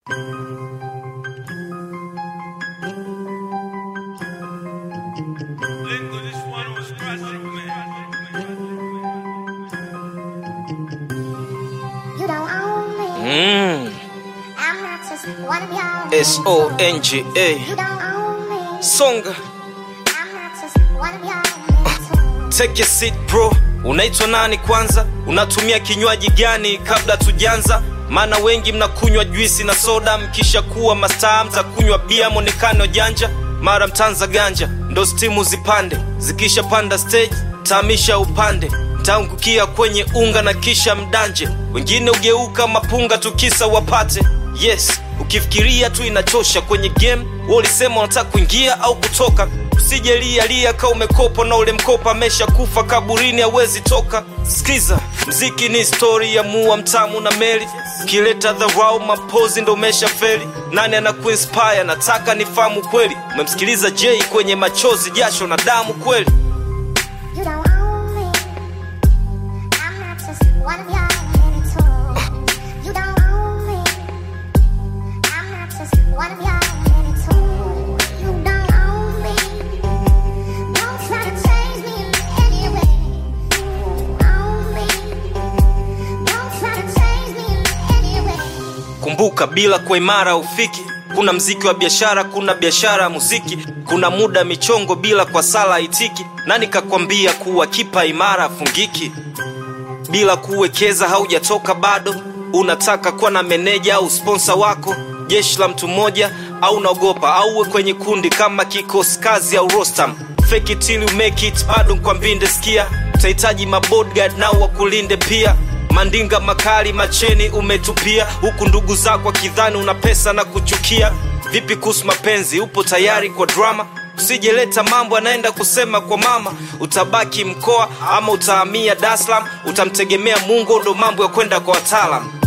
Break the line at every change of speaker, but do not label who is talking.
Lingo, this one was classic, man.
You don't own me.
Mm,
I'm not just one of y'all.
S O N G A.
You don't own me.
Songa,
I'm not just one of y'all.
take a seat bro. Unaitwa nani kwanza? Unatumia kinywaji gani kabla tujanza? Maana wengi mnakunywa juisi na soda, mkisha kuwa mastaa mtakunywa bia, mwonekano janja, mara mtanza ganja, ndo stimu zipande, zikisha panda stage tamisha upande mtaangukia kwenye unga na kisha mdanje, wengine ugeuka mapunga tukisa wapate. Yes, ukifikiria tu inachosha kwenye game. Wewe ulisema unataka kuingia au kutoka, usije lia lia ka umekopa na ule mkopa amesha kufa kaburini, hawezi toka. Skiza, mziki ni story ya mua mtamu na meli, ukileta dharau mapozi ndo umesha feli. Nani anakuinspire? Nataka nifahamu kweli. Umemsikiliza Jay kwenye machozi, jasho na damu kweli?
You don't own me. I'm not just one of y'all. You don't own me. I'm not just one of y'all. You don't own me. Don't try to change me in any way. Own me. Don't try to change me in any way.
Kumbuka, bila kwa imara ufiki. Kuna mziki wa biashara, kuna biashara ya muziki, kuna muda michongo bila kwa sala itiki. Nani kakwambia kuwa kipa imara afungiki? Bila kuwekeza haujatoka bado. Unataka kuwa na meneja au sponsa wako, jeshi la mtu mmoja, au unaogopa au uwe kwenye kundi kama kikosi kazi au Rostam. Fake it till you make it, bado nkwambinde sikia, utahitaji mabodyguard nao wakulinde pia mandinga makali macheni umetupia huku ndugu zako akidhani una pesa na kuchukia vipi kuhusu mapenzi upo tayari kwa drama usijeleta mambo anaenda kusema kwa mama utabaki mkoa ama utahamia Dar es Salaam utamtegemea mungu ndo mambo ya kwenda kwa wataalam